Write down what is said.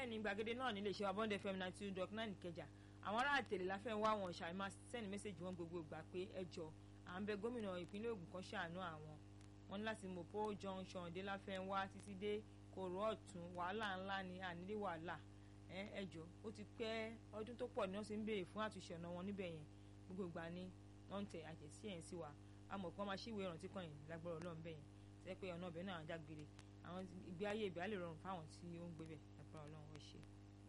bẹ́ẹ̀ ni gbàgede náà nílé iṣẹ́ wa bond fm ninety two dot nine ìkẹjà àwọn ará àtẹ̀lé la fẹ́ wá wọn ṣàì máa sẹ́ni mẹ́sẹ̀gì wọn gbogbo ìgbà pé ẹ jọ à ń bẹ gómìnà ìpínlẹ̀ Ògùn kan ṣàánú àwọn wọn ní láti Mopo junction dé láfẹ́ wá títí dé kòrò ọ̀tún wàhálà ńlá ni ànílé wàhálà ẹ jọ ó ti pẹ́ ọdún tó pọ̀ ni wọ́n ti ń béèrè fún àtúnṣe ọ̀nà wọn níbẹ̀ yẹn gbogbo ìgbà ni wọ́n ń tẹ àjẹsí ẹ̀ ń sí wa a mọ̀ pé wọ́n máa ṣíwèé ìrántí kan yìí lágbára Ọlọ́run bẹ́ẹ̀ yẹn tẹ́ pé ọ̀nà ọbẹ̀ náà jágbére àwọn ìgbé ayé ibẹ̀ á lè rọrùn fáwọn tí ó ń gbé bẹ̀ lágbára Ọlọ́run ó ṣe.